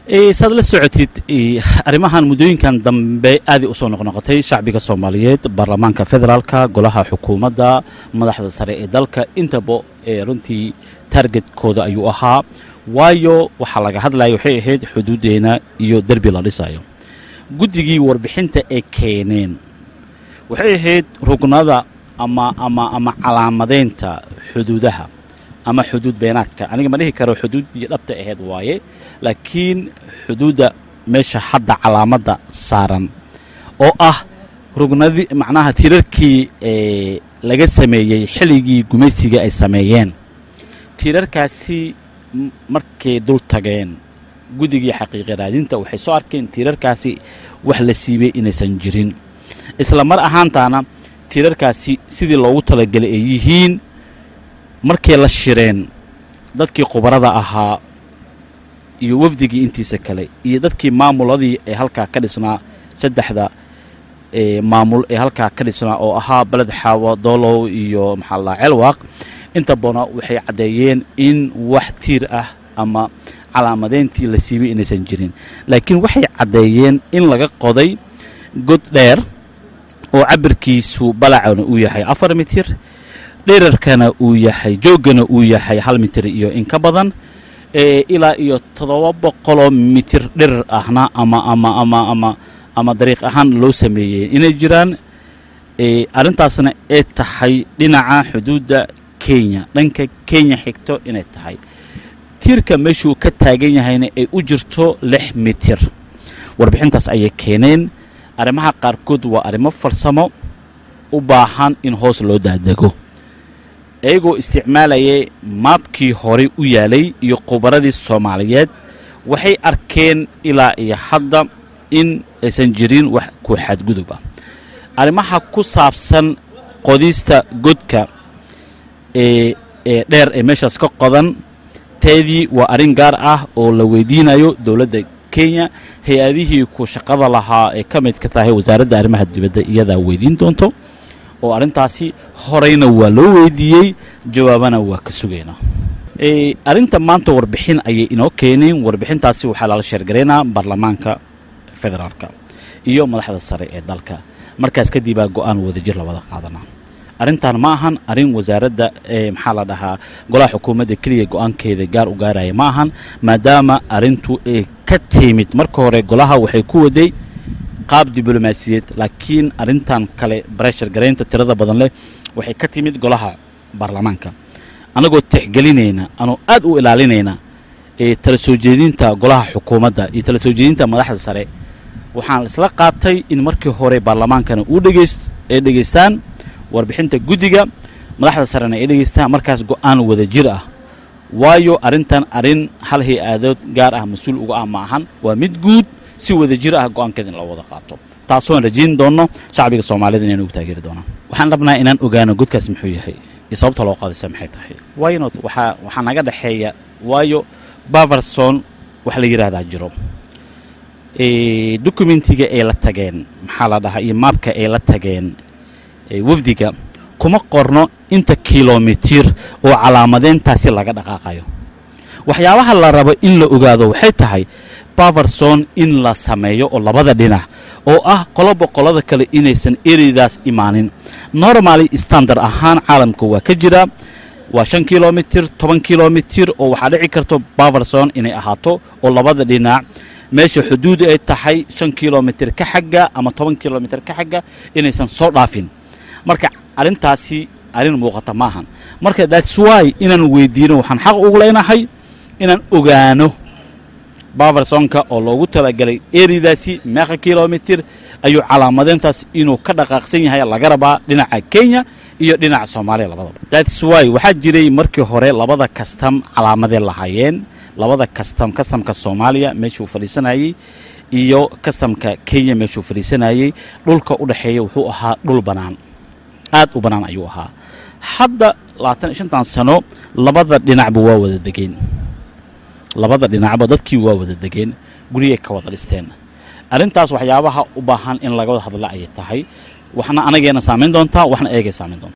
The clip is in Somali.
saad la socotid arrimahan muddooyinkan dambe aaday usoo noqnoqotay shacbiga soomaaliyeed baarlamaanka federaalka golaha xukuumadda madaxda sare ee dalka intaba runtii taargetkooda ayuu ahaa waayo waxaa laga hadlaya waxay ahayd xuduuddeena iyo derbi la dhisayo guddigii warbixinta ay keeneen waxay ahayd rugnada ama ama ama calaamadeynta xuduudaha ama xuduud beenaadka aniga ma dhihi karo xuduuddii dhabta ahayd waaye laakiin xuduudda meesha hadda calaamadda saaran oo ah rugnadii macnaha tiirarkii laga sameeyey xilligii gumaysiga ay sameeyeen tiirarkaasi markay dul tageen guddigii xaqiiqi raadinta waxay soo arkeen tiirarkaasi wax la siibay inaysan jirin isla mar ahaantaana tiirarkaasi sidii loogu talagelay ay yihiin markay la shireen dadkii khubarada ahaa iyo wafdigii intiisa kale iyo dadkii maamuladii ee halkaa ka dhisnaa saddexda maamul ee halkaa ka dhisnaa oo ahaa beled xaawo doolow iyo maxaa la celwaaq inta badna waxay caddeeyeen in wax tiir ah ama calaamadeyntii la siibay inaysan jirin laakiin waxay caddeeyeen in laga qoday god dheer oo cabirkiisu balacana uu yahay afar mitir dherarkana uu yahay jooggana uu yahay hal mitir iyo in ka badan ilaa iyo toddoba boqoloo mitir dherar ahna ama ama ama ama ama dariiq ahaan loo sameeyey inay jiraan arrintaasna ay tahay dhinaca xuduudda kenya dhanka kenya xigto inay tahay tiirka meeshuu ka taagan yahayna ay u jirto lix mitir warbixintaas ayay keeneen arrimaha qaarkood waa arrimo farsamo u baahan in hoos loo daadego iyagoo isticmaalayay maabkii horey u yaalay iyo khubaradii soomaaliyeed waxay arkeen ilaa iyo hadda in aysan jirin wax ku xadgudub ah arrimaha ku saabsan qodista godka ee ee dheer ee meeshaas ka qodan teedii waa arrin gaar ah oo la weydiinayo dowladda kenya hay-adihii ku shaqada lahaa ee ka midka tahay wasaaradda arrimaha dibadda iyadaa weydiin doonto oo arrintaasi horeyna waa loo weydiiyey jawaabana waa ka sugaynaa arrinta maanta warbixin ayay inoo keeneen warbixintaasi waxaa lala sheergaraynaa baarlamaanka federaalka iyo madaxda sare ee dalka markaas kadibaa go-aan wadajir labada qaadanaa arrintan ma ahan arrin wasaaradda maxaa la dhahaa golaha xukuumadda keliya go-aankeeda gaar u gaaraya ma ahan maadaama arrintu ay ka timid marka hore golaha waxay ku waday qaab diblomaasiyeed laakiin arrintan kale bareshar garaynta tirada badan leh waxay ka timid golaha baarlamaanka annagoo tixgelinayna anoo aad u ilaalinayna ee tala soo jeedinta golaha xukuumadda iyo tala soo jeedinta madaxda sare waxaan isla qaatay in markii hore baarlamaankana uu dhegayst ay dhegaystaan warbixinta guddiga madaxda sarena ay dhegaystaan markaas go-aan wada jir ah waayo arrintan arrin hal hay-aadood gaar ah mas-uul uga ah ma ahan waa mid guud si wada jir ah go-aankeeda in loo wada qaato taasoon rajayn doonno shacbiga soomaaliyed inaynu ugu taageeri doonaan waxaan rabnaa inaan ogaano godkaas muxuu yahay iyo sababta loo qaadaysa maxay tahay waynot waxaa waxaa naga dhexeeya waayo baverson wax la yidhaahdaa jiro documentiga ay la tageen maxaa la dhahaa iyo maabka ay la tageen wafdiga kuma qorno inta kilomitir oo calaamadeyntaasi laga dhaqaaqayo waxyaabaha la rabo in la ogaado waxay tahay baverson in la sameeyo oo labada dhinac oo ah qoloba qolada kale inaysan ereydaas imaanin normally standard ahaan caalamka waa ka jira waa shan kilomitir toban kilomitir oo waxaa dhici karto baverson inay ahaato oo labada dhinac meesha xuduud ay tahay shan kilomitir ka xagga ama toban kilomitir ka xagga inaysan soo dhaafin marka arrintaasi arrin muuqata maahan marka that's why inaan weydiino waxaan xaq ugu leenahay inaan ogaano baversonka oo loogu talagalay eridaasi meeqa kilomitir ayuu calaamadeyntaas inuu ka dhaqaaqsan yahay laga rabaa dhinaca kenya iyo dhinaca soomaaliya labadaba that's why waxaa jiray markii hore labada kastam calaamadee lahaayeen labada kastam kastamka soomaaliya meeshuu fadhiisanayey iyo kastamka kenya meeshuu fadhiisanayey dhulka u dhexeeya wuxuu ahaa dhul bannaan aad u bannaan ayuu ahaa hadda labaatan iyo shantan sano labada dhinacba waa wada degeen labada dhinacba dadkii waa wada degeen guryay ka wada dhisteen arrintaas waxyaabaha u baahan in laga wada hadla ayay tahay waxna anageena saamayn doontaa waxna eegay saamayn doontaa